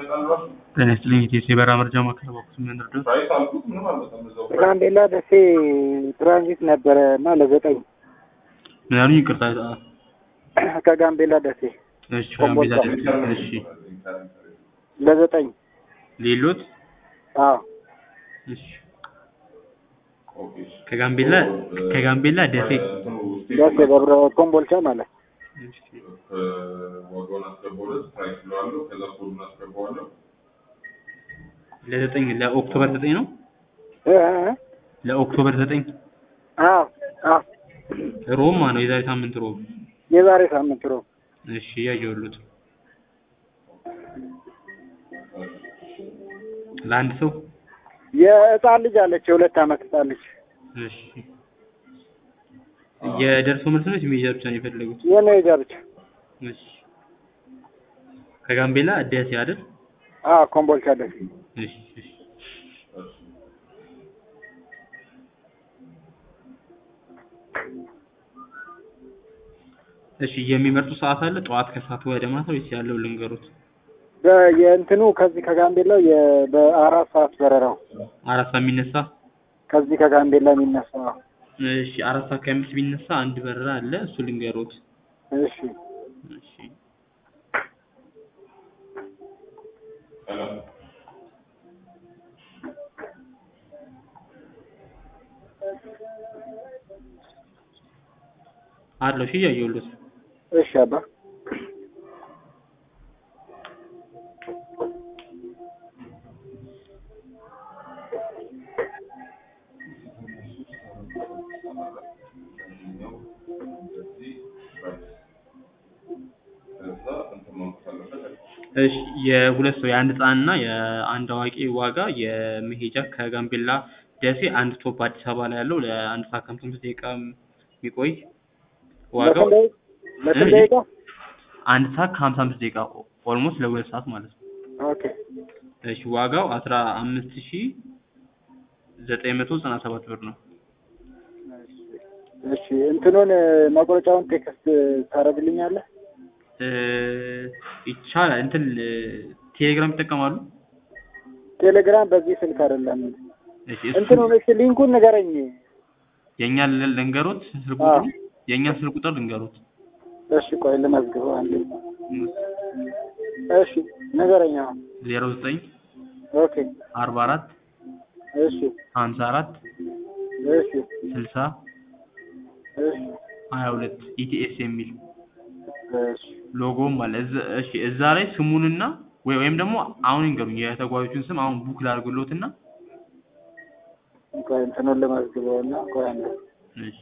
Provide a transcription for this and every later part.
ጤና ይስጥልኝ ኢቴስ የበረራ መረጃ ማዕከል በኩል ምን ልርዳዎት? ጋምቤላ ደሴ ትራንዚት ነበረ እና ለዘጠኝ ምን ያሉኝ? ይቅርታ። ከጋምቤላ ደሴ እሺ ጋምቤላ ደሴ። እሺ ለዘጠኝ ሌሎት? አዎ እሺ ከጋምቤላ ከጋምቤላ ደሴ ደሴ ደብረ ኮምቦልቻ ማለት እሺ ዋጋውን አስገባሁለት ፕራይስ ብለዋለሁ። ከዛ ኮዱን አስገባዋለሁ። ለዘጠኝ ለኦክቶበር ዘጠኝ ነው እ እ ለኦክቶበር ዘጠኝ አዎ አዎ ሮብ ማ ነው የዛሬ ሳምንት ሮብ። የዛሬ ሳምንት ሮብ እሺ ያየሁት ለአንድ ሰው የህፃን ልጅ አለች የሁለት አመት ህፃን ልጅ እሺ የደርሶ መልስ ነው ሜጃ ብቻ ነው የፈለጉት? የመሄጃ ብቻ እሺ ከጋምቤላ ደሴ አይደል? አዎ ኮምቦልቻ ደሴ እሺ እሺ እሺ የሚመርጡ ሰዓት አለ? ጠዋት ከሰዓት ወደ ማታ ወይስ ያለው ልንገሩት? በ- የእንትኑ ከዚህ ከጋምቤላው የ- በአራት ሰዓት በረራው አራት ሰዓት የሚነሳ ከዚህ ከጋምቤላ የሚነሳው እሺ አራት ሰዓት ከአምስት ቢነሳ አንድ በረራ አለ እሱ ልንገሩት። እሺ እሺ አለው እሺ እያየሁልዎት እሺ አባ ከዛ እንትን ማንኩት አለበት። እሺ የሁለት ሰው የአንድ ህፃንና የአንድ አዋቂ ዋጋ የመሄጃ ከጋምቤላ ደሴ አንድ ስቶፕ አዲስ አበባ ላይ ያለው ለአንድ ሰዓት ከሀምሳ አምስት ደቂቃ የሚቆይ ዋጋው ለስንት ደቂቃ ለስንት ደቂቃ አንድ ሰዓት ከሀምሳ አምስት ደቂቃ ኦልሞስት ለሁለት ሰዓት ማለት ነው። ኦኬ እሺ ዋጋው አስራ አምስት ሺ ዘጠኝ መቶ ዘጠና ሰባት ብር ነው። እሺ እንትኑን መቁረጫውን ቴክስት ታደርግልኛለህ? እ ይቻላል እንትን ቴሌግራም ይጠቀማሉ? ቴሌግራም በዚህ ስልክ አይደለም። እሺ እሱ እንትኑን እሺ ሊንኩን ንገረኝ። የእኛን ል- ልንገሩት ስልክ አዎ። ቁጥሩ የእኛን ስልክ ቁጥር ልንገሩት። እሺ ቆይ ልመዝግበው አንዴ። እሺ ንገረኝ አሁን። ዜሮ ዘጠኝ ኦኬ አርባ አራት እሺ ሀምሳ አራት እሺ ስልሳ እሺ ሀያ ሁለት ኢቲኤስ የሚል እሺ ሎጎም አለ። እዛ- እሺ እዛ ላይ ስሙንና ወይ ወይም ደግሞ አሁን ይንገሩኝ የተጓዦቹን ስም አሁን ቡክ ላድርግሎትና ቆይ እንትኑን ልመዝግበውና ቆይ አንዴ። እሺ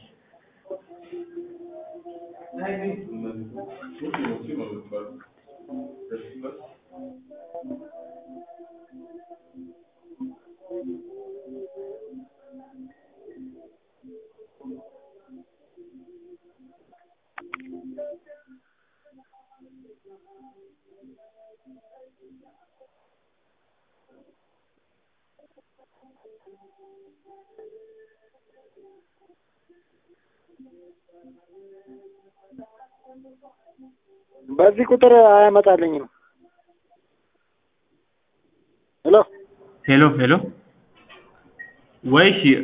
በዚህ ቁጥር አያመጣልኝም። ሄሎ ሄሎ ሄሎ ወይ እሺ